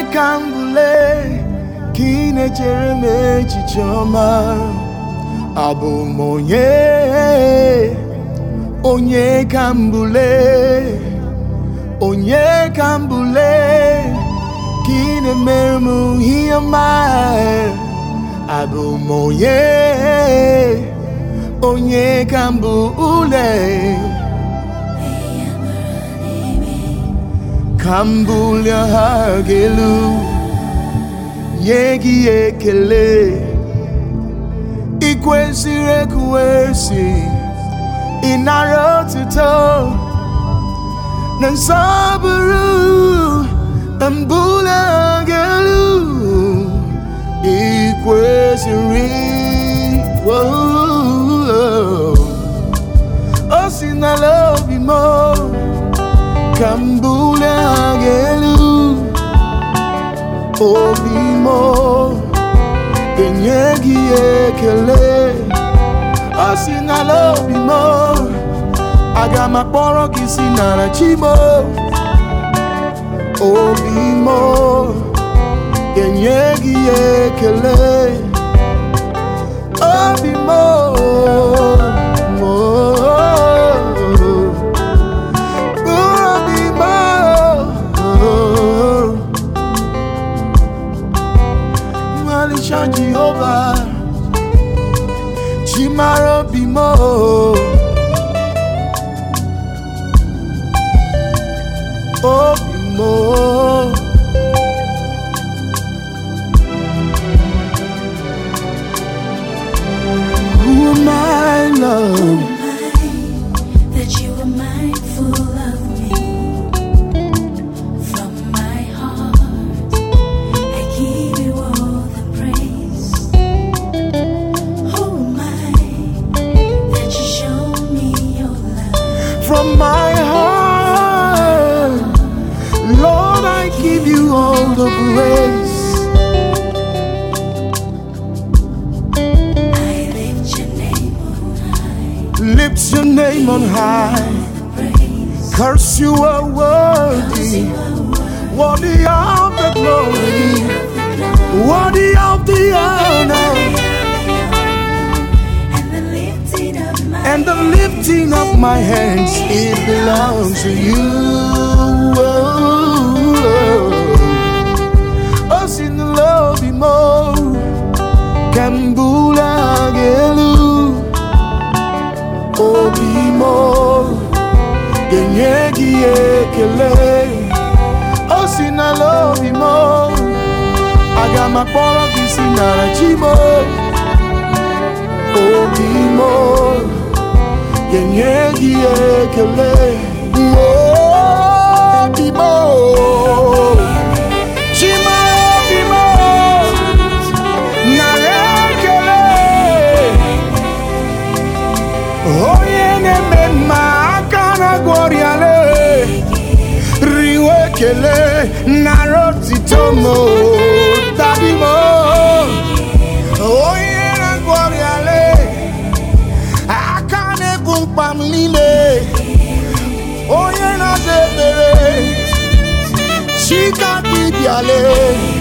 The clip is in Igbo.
ka m bụle ka ị na-echere m echiche ọma abụ m onye onye ka m bụle onye ka m bụle ka ị na-emere m ihe ọma abụ m onye onye ka m bụ ule ka m bulie ha gị elu nye gị ekele ị kwesịrị ekwesị ịnara otuto na nsọpụrụ na mbuli ha gị elu ị kwesịrị o si n'ala obi m ka m bulie ha gị elu obi m ga-enye gị ekele ọ si n'ala obi m aga m akpọrọ gị si n'ala chi m obi m ga-enye gị ekele obi m obi m Malisha Jehovah Chimara obi m obi m Who am I, love? that you are mindful of me. From my heart, I give you all the praise. Oh my, that you show me your love. From my heart, Lord, I give you all the praise. I lift your name on high. Lift your name on high. Praise. Curse you are worthy, worthy of the glory, worthy of the honor, And the lifting of my and the lifting of my hands. It belongs to you. Oh, sin the love be more. Kambula gelu. Obi mo. Genye gi ekele. Oh, sin the love be more. Aga makpọrọ gị si nara chi mo. Obi mo. Genye gi ekele. Obi mo. Chima obi mo. Nara ekele. onye na-eme mma aka na gwọrịale riwe ekele nara otito m tabi m onye na-agwọrịale aka na-ebu mkpa m niile onye na-aza ekpere chika dibịale